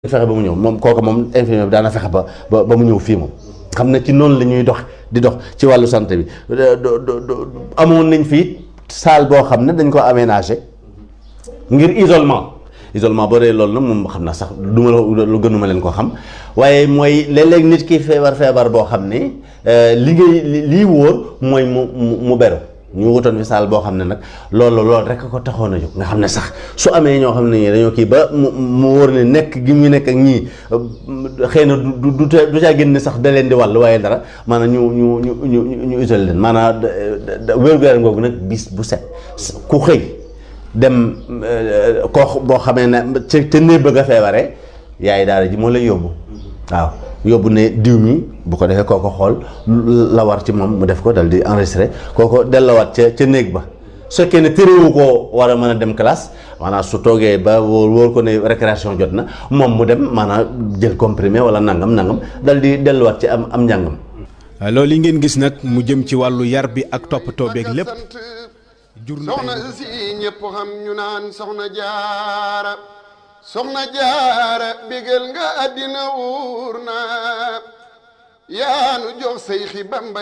fexe ba mu ñëw moom kooku moom infirmier bi daana fexe ba ba ba mu ñëw fii moom xam ne ci noonu la ñuy dox di dox ci wàllu santé bi amoon nañ fii salle boo xam ne dañ ko aménagé ngir isolement isolement boo dee loolu nag moom xam naa sax du ma lu gënuma leen ko xam waaye mooy léeg-léeg nit ki feebar feebar boo xam ne li ngay lii wóor mooy mu mu beru ñu wutoon fi saal boo xam ne nag loolu loolu rek ko taxoon a jóg nga xam ne sax su amee ñoo xam ne ñii dañoo kii ba mu mu wóor ne nekk gi mu nekk ak ñii xëy na du du du caa génn sax da leen di wàll waaye dara maanaam ñu ñu ñu ñu ñu isolé leen maanaam wér-gu-yaram googu nag bis bu set ku xëy dem koo boo xamee ne ca ca néeg bëgg a feebaree yaay daara ji moo lay yóbbu waaw. yóbbu ne diw mi bu ko defee kooko xool la war ci moom mu def ko dal di enregistré kooko dellawaat ca ca néeg ba su fekkee ne téréwu koo war a mën a dem classe maanaam su toogee ba wóor wóor ko ne récréation jot na moom mu dem maanaam jël comprimé wala nangam nangam dal di delluwaat ci am am njàngam. loolu yi ngeen gis nag mu jëm ci wàllu yar bi ak toppatoo beeg lépp. jur na soxna si ñëpp xam ñu naan soxna jaara. soxna jaara bégal nga àddina wuur na yaanu jox say xi bamba